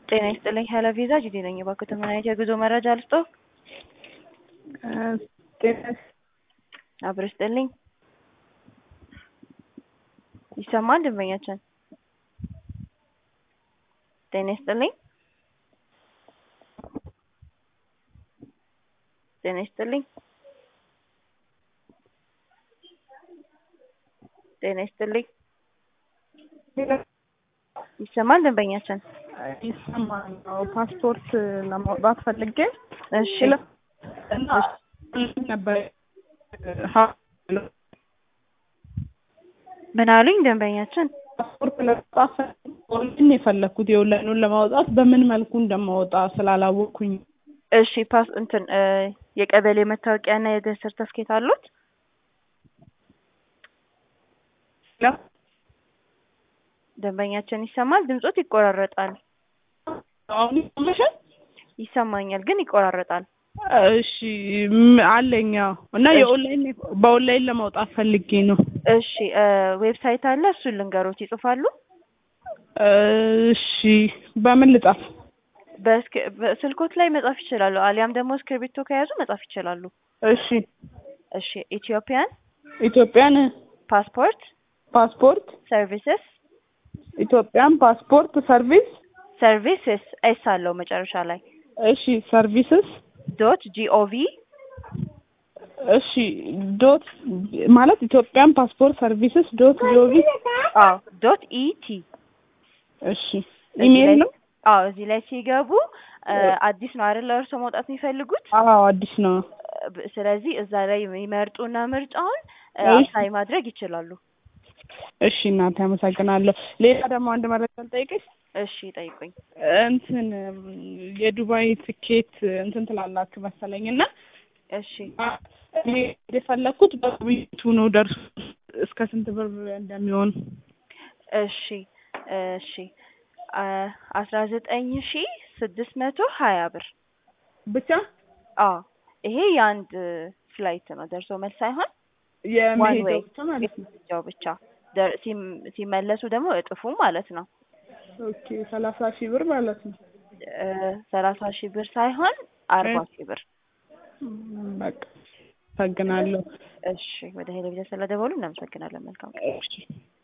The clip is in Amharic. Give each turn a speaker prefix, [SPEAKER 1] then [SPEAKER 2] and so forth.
[SPEAKER 1] ጤና ይስጥልኝ ሀይለ ቪዛ ጂዲ ነኝ። እባክዎ ምን አይነት የጉዞ መረጃ ልስጥዎ?
[SPEAKER 2] ጤና
[SPEAKER 1] አብሮ ይስጥልኝ። ይሰማል ደንበኛችን? ጤና ይስጥልኝ። ጤና ይስጥልኝ። ጤና ይስጥልኝ። ይሰማል ደንበኛችን?
[SPEAKER 2] ይሰማል። አዎ፣ ፓስፖርት ለማውጣት ፈልጌ
[SPEAKER 1] እሺ
[SPEAKER 2] እና ነበር ሀ-
[SPEAKER 1] ምን አሉኝ ደንበኛችን?
[SPEAKER 2] ፓስፖርት ለማውጣት ኦንላይን የፈለግኩት የኦንላይኑን ለማውጣት በምን መልኩ እንደማወጣ ስላላወቅኩኝ
[SPEAKER 1] እሺ ፓስ እንትን እ የቀበሌ መታወቂያ እና የልደት ሰርተፍኬት አሉት? ደንበኛችን ይሰማል? ድምጾት ይቆራረጣል።
[SPEAKER 2] አሁን ይሰማሻል?
[SPEAKER 1] ይሰማኛል ግን ይቆራረጣል።
[SPEAKER 2] እሺ ም- አለኝ አዎ። እና የኦንላይን በኦንላይን ለማውጣት ፈልጌ ነው።
[SPEAKER 1] እሺ እ ዌብሳይት አለ እሱን ልንገሮት ይጽፋሉ?
[SPEAKER 2] እሺ በምን ልጻፍ?
[SPEAKER 1] በስክ- በስልኮት ላይ መጻፍ ይችላሉ። አሊያም ደግሞ እስክሪብቶ ከያዙ መጻፍ ይችላሉ።
[SPEAKER 2] እሺ
[SPEAKER 1] እሺ ኢትዮጵያን
[SPEAKER 2] ኢትዮጵያን
[SPEAKER 1] ፓስፖርት
[SPEAKER 2] ፓስፖርት
[SPEAKER 1] ሰርቪስስ
[SPEAKER 2] ኢትዮጵያን ፓስፖርት ሰርቪስ
[SPEAKER 1] ሰርቪስስ ኤስ አለው መጨረሻ ላይ
[SPEAKER 2] እሺ ሰርቪስስ
[SPEAKER 1] ዶት ጂኦቪ
[SPEAKER 2] እሺ ዶት ማለት ኢትዮጵያን ፓስፖርት ሰርቪስስ ዶት ጂኦቪ
[SPEAKER 1] አዎ ዶት ኢቲ
[SPEAKER 2] እሺ ኢሜል ነው
[SPEAKER 1] አዎ እዚህ ላይ ሲገቡ እ አዲስ ነው አይደል እርስዎ መውጣት የሚፈልጉት
[SPEAKER 2] አዎ አዲስ ነው
[SPEAKER 1] ብ- ስለዚህ እዛ ላይ ይመርጡና ምርጫውን እ
[SPEAKER 2] እሺ።
[SPEAKER 1] አፕላይ ማድረግ ይችላሉ።
[SPEAKER 2] እሺ እናቴ አመሰግናለሁ ሌላ ደግሞ አንድ መረጃ ልጠይቅሽ
[SPEAKER 1] እሺ ጠይቁኝ።
[SPEAKER 2] እንትን የዱባይ ትኬት እንትን ትላላችሁ መሰለኝ እና
[SPEAKER 1] እሺ
[SPEAKER 2] እኔ የፈለኩት በቤቱ ነው ደርሶ እስከ ስንት ብር እንደሚሆን
[SPEAKER 1] እሺ እሺ አ- አስራ ዘጠኝ ሺ ስድስት መቶ ሀያ ብር
[SPEAKER 2] ብቻ
[SPEAKER 1] አዎ ይሄ የአንድ ፍላይት ነው ደርሶ መልስ ሳይሆን ዋን
[SPEAKER 2] የመሄጃው
[SPEAKER 1] ዌይ
[SPEAKER 2] ብቻ ማለት ነው
[SPEAKER 1] የመሄጃው ብቻ ደር- ሲም- ሲመለሱ ደግሞ እጥፉ ማለት ነው
[SPEAKER 2] ኦኬ ሰላሳ ሺህ ብር ማለት ነው
[SPEAKER 1] እ ሰላሳ ሺህ ብር ሳይሆን አርባ
[SPEAKER 2] እ-
[SPEAKER 1] ሺህ ብር
[SPEAKER 2] ም፣ በቃ አመሰግናለሁ
[SPEAKER 1] እሺ ወደ ሄለቪዥን ስለደወሉ እናመሰግናለን መልካም ቀን
[SPEAKER 2] እሺ